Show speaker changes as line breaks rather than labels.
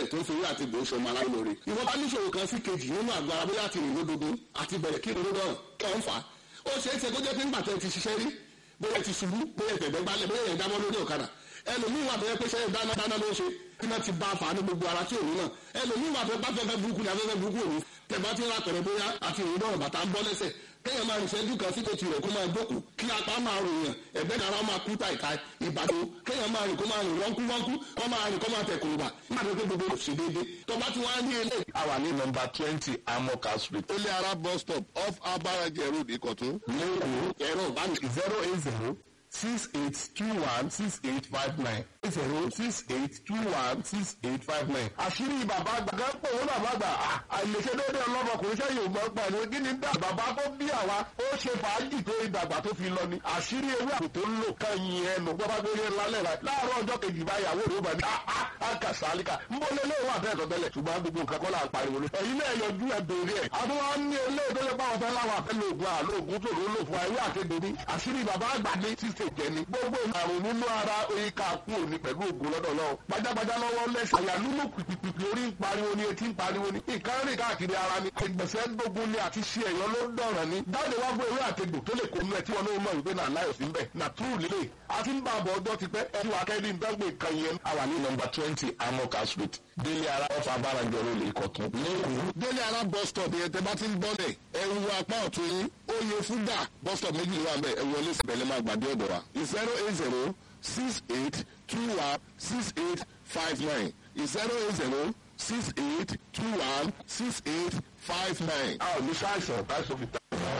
débẹ̀ tó ń fi owó àti ìgbò sọmọ aláìlóore. ìwọ bá níṣòro kan sí kejì nínú àgọ́ ara bóyá àti ìrìnlódogun àti bẹ̀rẹ̀ kí ìrìnlódọ̀rùn kí ọ̀ ń fà á. ó ṣeé ṣe kó jẹ́ pé ńgbà tẹ́ ti ṣiṣẹ́ rí bóyá ti ṣubú bóyá ìfẹ̀gbẹ́ gbálẹ̀ bóyá ìyẹn dámọ́ lórí ọ̀kadà ẹlòmíín wà bẹ́ẹ̀ pé ṣe dáná dáná ló ń ṣe kí náà ti bá a fà á ní gbogbo ara tí òun náà ẹlòmíín wà bẹ́ẹ̀ bá fẹ́fẹ́ burúkú ní afẹ́fẹ́ burúkú òun tẹ̀bá ti ń ra pẹ̀rẹ̀ bóyá àti ìrìn náà bàtà ń bọ́ lẹ́sẹ̀ kéèyàn máa rìn ṣẹ́jú kan sí kòtì rẹ̀ kó máa jókòó kí apá máa ròyìn ẹ̀gbẹ́ náà máa kú tàìka ìbàdàn kéèyàn máa rìn kó máa rìn wọ́nkú wọ́nkú kó máa rìn kó máa tẹ̀ kùrùbà nígbà tó gbogbo òsì déédéé tó bá ti wá ní ilé.
a wà ní nọmba twenty amoka street.
ilé ara bus stop off abaraje road ìkọ̀tún.
lẹ́kọ̀ọ́
ẹ̀rọ ìbáni.
zero eight zero six eight two one six eight five nine zero six eight two one six eight five nine. àṣírí bàbá gbàgbọ́ pé òun náà bá gbà àìlèṣe déédé ọlọ́mọkùnrin sẹ́yìn ògbọ́n pa ẹ̀rọ kí ni dá bàbá tó bí àwa ó ṣe fàájì tó ìdàgbà tó fi lọ ni àṣírí ewé àpò tó ń lò kẹ́yìn ẹnu bọ́bá tó yẹ lálẹ́ rà láàárọ̀ ọjọ́ kejì báyàwó rẹ̀ ó bá ní àkàsálíkà ń bọ́ lé léwọ́ àbẹ́ẹ̀tọ̀ tẹ́lẹ̀ ṣùgbọ́n gbogbo nǹkan kọ́ là ń pariwo lé ẹ̀yin náà yọjú ẹ̀ bèrè ẹ̀ àtúwọ́ ní ilé tó yẹ báwọn fẹ́ láwọn àfẹ́ lóògùn àlóògùn tó ló lò fún ayé àkéde ní àṣírí bàbá àgbà ní títè jẹ ni gbogbo àrùn nínú ara oyin ká kú òní pẹ̀lú ògùn lọ́dọ̀ lọ́wọ́ gbajàgbajà lọ́wọ́ lẹ́sẹ̀ àyà lúlù pìpìpì orí ń pariwo ni etí ń pariwo ni nǹkan rìn káàkiri ara ni ìgbẹ̀sẹ̀ gbogbo ni àti ṣe ẹ̀yọ́ ló ń dọ̀ràn ni dáàdé wá gbé ewé àtegbò tó lè kónú ẹ̀ tí wọn náà mọ̀ wípé náà láyọ̀ sí bẹ́ẹ̀ nà túrù lílé àti ń bá àbọ̀ ọjọ́ ti pẹ́ ẹ̀ tí wàá kẹ́ ní ìdánwò nǹkan yẹn.
a wà ní nọmba twenty amoka street délé ara ọfà abárajọ ló lè kọtún lẹ́kọ̀ọ́.
délé ara bus stop yẹn tẹ bá ti ń bọ́lẹ̀ ẹ wo apá ọ̀tún yín ó yẹ fúdà bus stop méjì ló wà bẹ́ẹ̀ ẹ wọlé síbẹ̀lẹ̀ máa gbàdé ọ̀dọ̀ wa zero eight zero six eight two one six eight five nine zero eight zero six eight two one six eight five nine.
a ò ní ṣàìsàn táìsàn fi ta